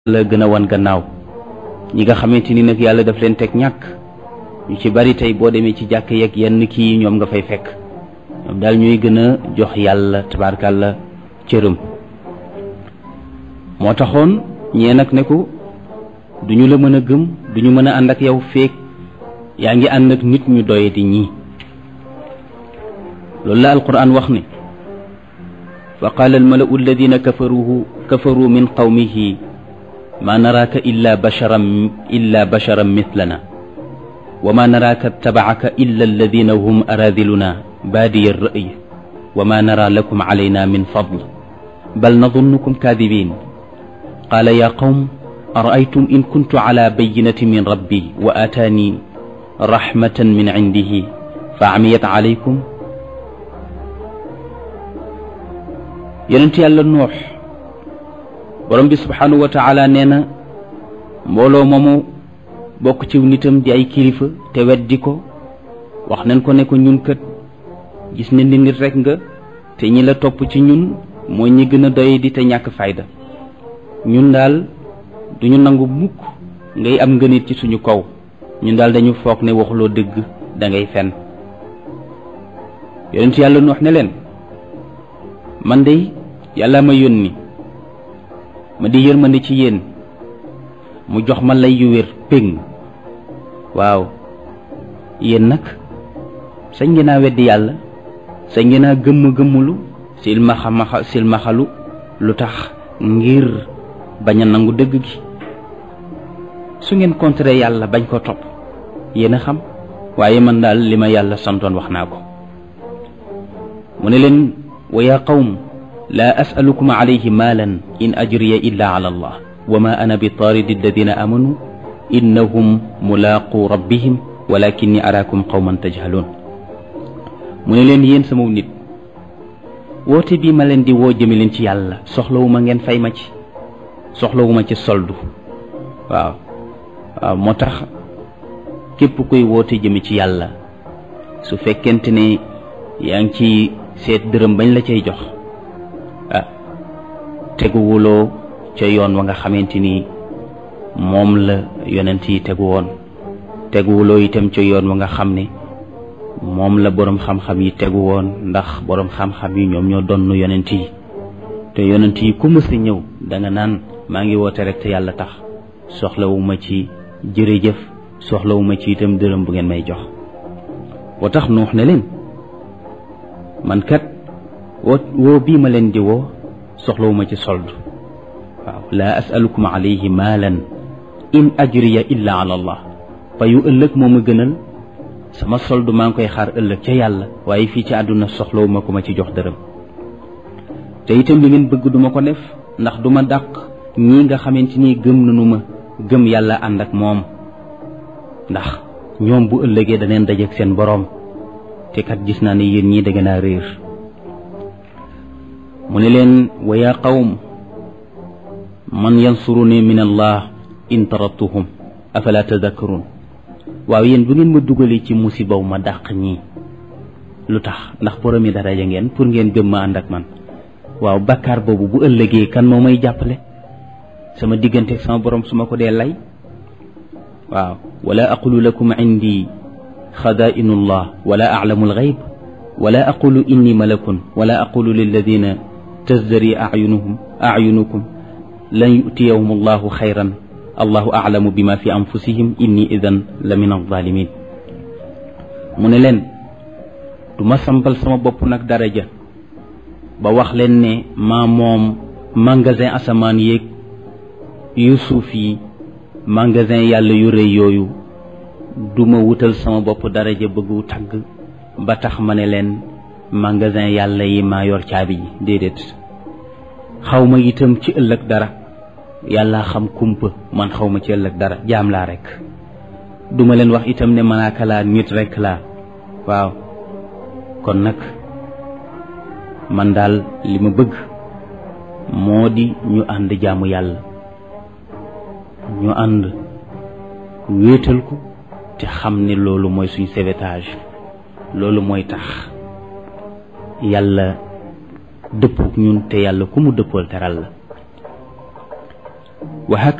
la gën a wan gannaaw ñi nga xamante ni nag yàlla daf leen teg ñàkk ñu ci bari tey boo demee ci jàkk yeeg yenn kii ñoom nga fay fekk ñoom daal ñuy gën a jox yàlla tabaarkàlla cërëm moo taxoon ñee nag ne ko duñu la mën a gëm duñu mën a ànd ak yow feek yaa ngi ànd ak nit ñu doye di ñii loolu la alquran wax ne fa qaala almalau alladina kafaruhu kafaru min qawmihi ma naraaka illa basharan illa basharan mithlana wa ma naraaka tabacaka illa alladina hum aradiluna baadiya alra'y wa ma nara lakum calayna min fadl bal nadunnukum kaadibin qaala ya qawm araaytum in kuntu cala bayinati min rabbi wa aataani raxmatan min cindihi fa camiyat calaykum yonent yàlla noox borom bi subhaanahu wa taala nee na mbooloo moomu bokk ci nitam di ay kilifa te weddi ko wax nañ ko ne ko ñun kat gis ne ni nit rek nga te ñi la topp ci ñun mooy ñi gën a doy di te ñàkk fayda ñun daal duñu nangu mukk ngay am ngënit ci suñu kaw ñun daal dañu foog ne waxuloo dëgg da ngay fen yonent yàlla noox ne leen man de yàlla ma yónni ma di yërmande ci yéen mu jox ma lay yu wér péng waaw yéen nag sañ ngeen a weddi yàlla sañ ngeen a gëmm gëmmulu silmaxa maxa silmaxalu lu tax ngir bañ a nangu dëgg gi su ngeen contré yàlla bañ ko topp yéen a xam waaye man daal li ma yàlla santoon wax naa ko mu ne leen wa yaa qawm laa asalukum alayhi maalan in ajriya illa ala allah wa ma ana bi taaridi alladina amanu innahum mulaaqu rabbihim walakinni araakum qawman tajhaluun mu ne leen yéen sama nit woote bii ma leen di woo jëme leen ci yàlla soxlawuma ngeen fay ma ci soxlawuma ci soldu waaw waaw moo tax képp koy woote jëme ci yàlla su fekkente ne yaa ngi ci seet dërëm bañ la cay jox ah teguwuloo ca yoon wa nga xamante ni moom la yonent yi tegu woon teguwuloo itam ca yoon wa nga xam ne moom la boroom xam-xam yi tegu woon ndax boroom xam-xam yi ñoom ñoo donn yonent yi te yonent yi ku mës a ñëw danga naan maa ngi woote rek te yàlla tax soxlawuma ci jërëjëf soxlawuma ci itam dërëm bu ngeen may jox woo tax nuux ne leen man kat woo woo bii ma leen di woo soxlawuma ci sold waaw laa asalukum alayhi maalan in ajriya illa ala allah payu ëllëg moo ma gënal sama sold maa ngi koy xaar ëllëg ca yàlla waaye fii ci àdduna soxlawuma ku ma ci jox dërëm te itam li ngeen bëgg duma ko def ndax duma dàq ñii nga xamante ni gëm nanu ma gëm yàlla ànd ak moom ndax ñoom bu ëllëgee daneen dajeek seen boroom te kat gis naa ne yéen ñii da ngeen a réer mu ne leen wa yaa qawm man yansuruni min allah in tarattuhum afala tadakkarun waaw yéen bu ngeen ma dugalee ci musibaw ma dàq ñii lu tax ndax boromi daraja ngeen pour ngeen gëm ma ànd ak man waaw bakkaar boobu bu ëllëgee kan moo may jàppale sama diggante sama borom su ma ko dee lay waaw wala aqulu lakum indi xadaa'inu llah wala aclamu alxayb wala aqulu inni malakun wala aqulu lilladina tazdari acyunuhum acyunukum lan yutiyahum allahu xayran allahu aclamu bima fi anfusihim inni idan la min alzalimin mu ne leen du ma sampal sama bopp nag daraja ba wax leen ne maa moom magasin asamaan yéeg yu suuf yi magasin yàlla yu rëy yooyu duma wutal sama bopp daraja bëggu tagg ba tax ma ne leen magasin yàlla yi maa yor caabi ji déedéet xaw ma itam ci ëllëg dara yàlla xam kumpa man xaw ma ci ëllëg dara jaam laa rekk duma leen wax itam ne malaaka laa nit rekk laa waaw kon nag man daal li ma bëgg moo di ñu ànd jaamu yàlla ñu ànd wéetal ko te xam ne loolu mooy suñ sauvetage loolu mooy tax yàlla dëppook ñun te yàlla ku mu dëppool teral la wa